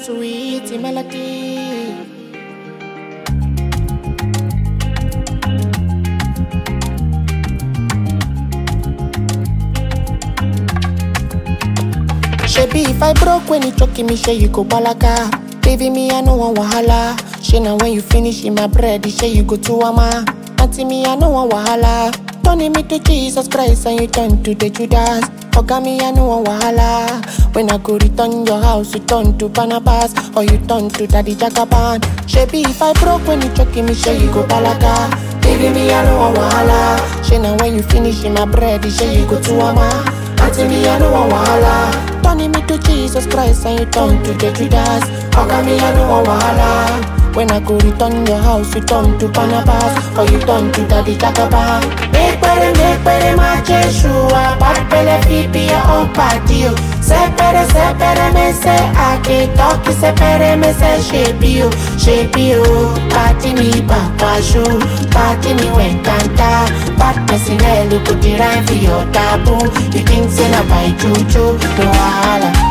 sweet melody. Shebi if I broke when you choking me, say you go balaga. Baby me, I no want wahala. She now when you finish in my bread, say you go to ama. Auntie me, I no want wahala. Turning me to Jesus Christ and you turn to the Judas. Oga me, I no want wahala. When I go return your house, you turn to Barnabas or you turn to Daddy Jagaban. Shebi if I broke when you choking me, say you go balaga. Baby me, I no want wahala. She now when you finish in my bread, say you go to ama. Auntie me, I no want wahala. Turning me to Jesus Christ and you turn to the Judas. Oga me, I no want wahala. When I go return your house, you turn to Barnabas or you turn to Daddy Jagaban. Make better, make better, my Jeshua. Bad pele fipi ya own party. oh. Sepere, sepere, me say I can talk. Sepere, me say shape you, shape you. Party me back, shoe. Party me when kanta. Bad person, eh, look at the rhyme for your taboo. You think say na by juju, no wahala.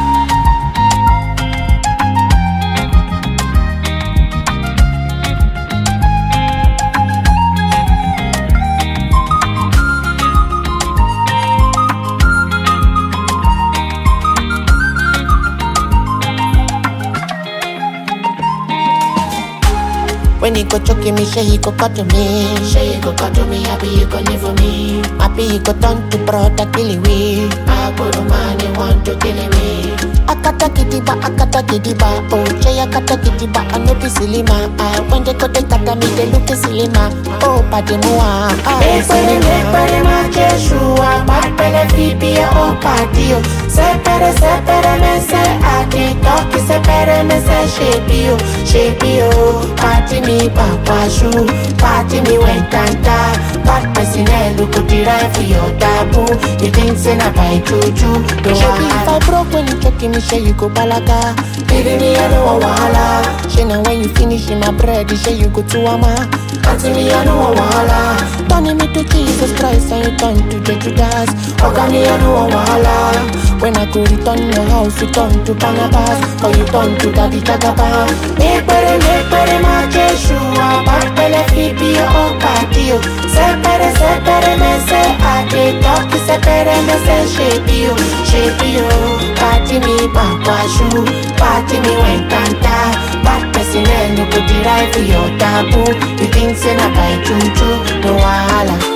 When he go choking me, say he go cut to me. Say he go cut to me, happy you go live for me. Happy he go turn to brother killing me. I go to man, he want to kill me. Akata kidiba, akata kidiba, oh Jay akata kidiba, I no be silly ma. Ah, when they go they kata me, they look silly ma. Oh, padi mua, ah, Ekpere mekpere ma Jeshua Makpele fipi ya o patio Sepere sepere me se adi Toki sepere me se shepi o Shepi o Party me pakwashu Party me wekanta Bad person eh look at the right for your taboo You think say na by juju No Shebi if I wahala broke when you choking me, say you go balaga. Baby me I no want wahala She now when you finish in my bread, say you go to ama. Auntie me I no want wahala Turning me to Jesus Christ and you turn to the Judas. Oga me I no want wahala When I go return your house, you turn to Barnabas or you turn to Daddy Jagaban. Mekpere mekpere ma Jeshua Bakpele fipi ya o patio Sepere sepere me se ade Toki sepere me se shepi o Shepi o Party me bakwashu Party me wenkanta Bad person eh no go derive for your taboo You think say na by juju No wahala